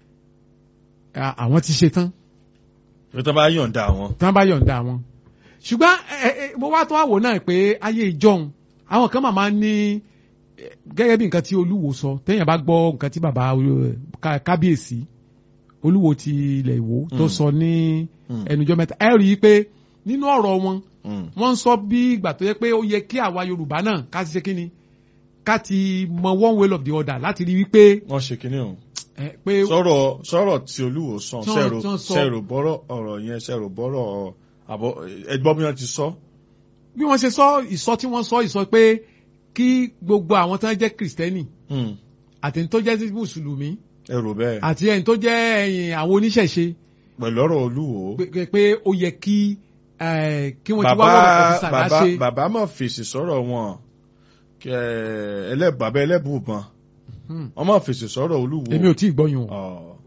eh, àwọn ti ṣe tán Ṣé tó bá yọ̀ǹda àwọn. tí wọ́n bá yọ̀ǹda wọn. ṣùgbọ́n ẹ ẹ mo wá tó wá wò náà pé ayé ìjọun àwọn kan máa ní eh, gẹ́gẹ́ bí nǹkan tí olúwo sọ téèyàn bá gbọ́ nǹkan tí bàbá eh, ká- kábíyèsí olúwo ti ilẹ̀ ìwò tó Mm. sọ ní Mm. ẹnujọ́ mẹ́ta ẹ rí i pé nínú ọ̀rọ̀ wọn Mm. wọ́n ń sọ bí ìgbà tó yẹ pé ó yẹ kí àwa yorùbá náà ká ti ṣe kí ni ká ti mọ one way of the other láti rí wípé wọ́n ṣe kínní o. eh, pé sọ̀rọ̀ sọ̀rọ̀ tí olúwo sàn Tán- ṣẹ̀rò tán sọ. ṣẹ̀rò bọ́rọ̀ ọ̀rọ̀ yẹn ṣẹ̀rò bọ́rọ̀ àbọ̀ ẹgbọ́n bí wọ́n ti sọ. bí wọ́n ṣe sọ ìsọ tí wọ́n sọ ìsọ pé kí gbogbo àwọn tó ń jẹ́ kìrìsìtẹ́nì Mm. àti ẹni tó jẹ́ mùsùlùmí ẹrù bẹ́ẹ̀ àti ẹni tó jẹ́ ẹ̀yìn àwọn oníṣẹ̀ṣe pẹ̀lú ọ̀rọ̀ olúwo. pé- pé ó yẹ kí eh, kí wọ́n ti wá bàbá wọ́n ọ̀fíìsà bàbá láṣẹ. bàbá mọ̀ fèsì sọ̀rọ̀ wọn kẹ ẹlẹ́ bàbá ẹlẹ́bùbọn Hmm. wọ́n mọ̀ fèsì sọ̀rọ̀ olúwo. èmi ò tí ì gbọ́yùn o. Ọ̀.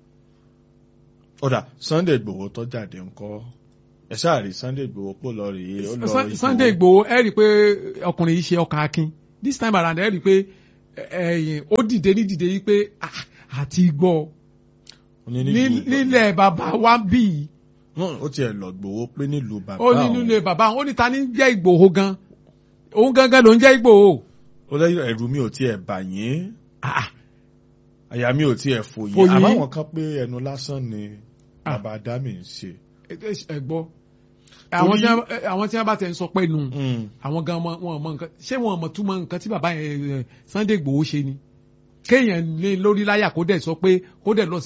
ọ̀dà Sunday Igboho tó jáde ńkọ́ ẹ ṣáà rí Sunday Igboho pò lọ rèé ó lọ Sun- Igboho. Sunday Igboho ẹ rí i pé ọkùnrin yìí ṣe ọkàn akin this time around ẹ rí i pé ẹ̀yìn ó dìde ní dìde yìí pé ah, àti gbọ́ Ó ní ní- nílùú nílẹ̀ bàbá wa bí yìí Wọ́n- ó tiẹ̀ lọ Igboho pé nílùú bàbá ó ní nílẹ̀ bàbá ó ní ta ní jẹ́ Ìgbòho gan òun gangan ló ń jẹ́ Ìgbòho. ó lẹ́yìn ẹ̀rù mi ò tiẹ̀ bà yín Ah, ah. àyà mi ò tiẹ̀ fò Fò yín yín. àbáwọn kan pé ẹnu lásán ni Ah. bàbá Adami ń ṣe. ẹ gbọ́ àwọn tí wọ́n- àwọn tí wọ́n bá tẹ̀ ń sọ pé nù Mm. àwọn gan wọn wọn mọ nǹkan ṣé wọn mọ túmọ̀ nǹkan tí bàbá yẹn Sunday Igboho ṣe ni kéèyàn ní lórí láyà kó dẹ̀ sọ pé kó dẹ̀ lọ